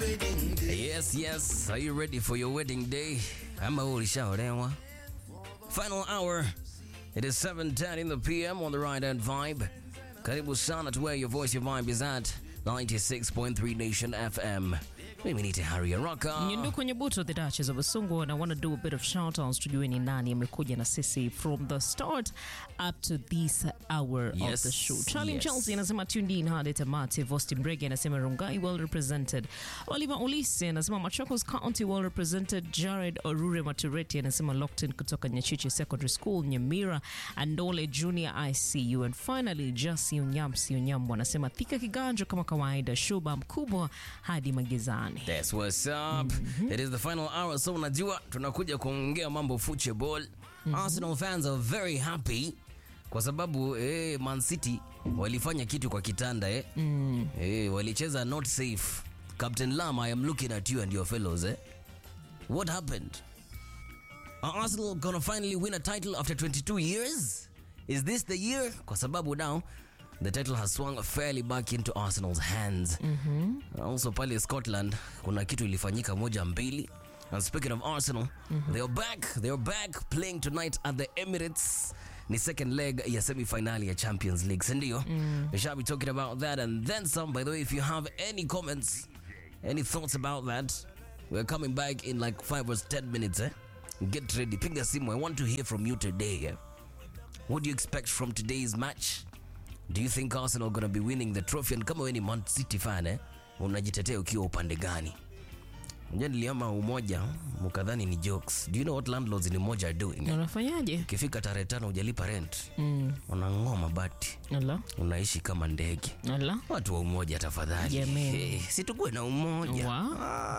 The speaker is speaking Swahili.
Yes, yes. Are you ready for your wedding day? Ama ulishaolewa? Final hour. It is 7:10 in the PM on the right hand vibe. Karibu sana to where your voice, your vibe is at 96.3 Nation FM. Mimi ni Tehari Araka. Nyundu kwenye buto the Duchess of Basungu and I want to do a bit of shout outs tujue ni nani amekuja na sisi from the start up to this hour Yes, of the show. Charlie yes. Chelsea anasema tuned in hadi tamati. Vosti Mbrege anasema Rungai well represented. Oliver Olise anasema Machakos County well represented. Jared Orure Matureti anasema locked in kutoka Nyachichi Secondary School Nyamira. Andole Junior ICU and finally Jasi Unyamsi Unyambo anasema Thika Kiganjo kama kawaida. Shuba mkubwa hadi magizani. That's what's up. It is the final hour, so unajua tunakuja kuongea mambo football. Arsenal fans are very happy kwa sababu eh, Man City walifanya kitu kwa kitanda eh. Eh, walicheza not safe. Captain Lam, I am looking at you and your fellows eh. What happened? Are Arsenal gonna finally win a title after 22 years? Is this the year? Kwa sababu now the title has swung fairly back into Arsenal's hands. Also pale Scotland kuna kitu ilifanyika moja mbili. And speaking of Arsenal, they are back. They are back playing tonight at the Emirates. Ni second leg ya semi-finali ya Champions League, si ndio? We shall be talking about that and then some. By the way, if you have any comments, any thoughts about that, we're coming back in like five or ten minutes. Eh? Get ready. Pinga simu. I want to hear from you today. Eh? What do you expect from today's match? Do you think Arsenal gonna be winning the trophy? And kama wewe ni Man City fan eh, unajitetea ukiwa upande gani? Unajua niliama umoja mkadhani ni jokes. Do you know what landlords in umoja are doing? Unafanyaje? Ukifika tarehe tano hujalipa rent, unang'oa mabati, Ala. unaishi kama ndege. Ala. Watu wa umoja tafadhali, Jameni. Eh, si tukuwe na umoja Wa? Ah,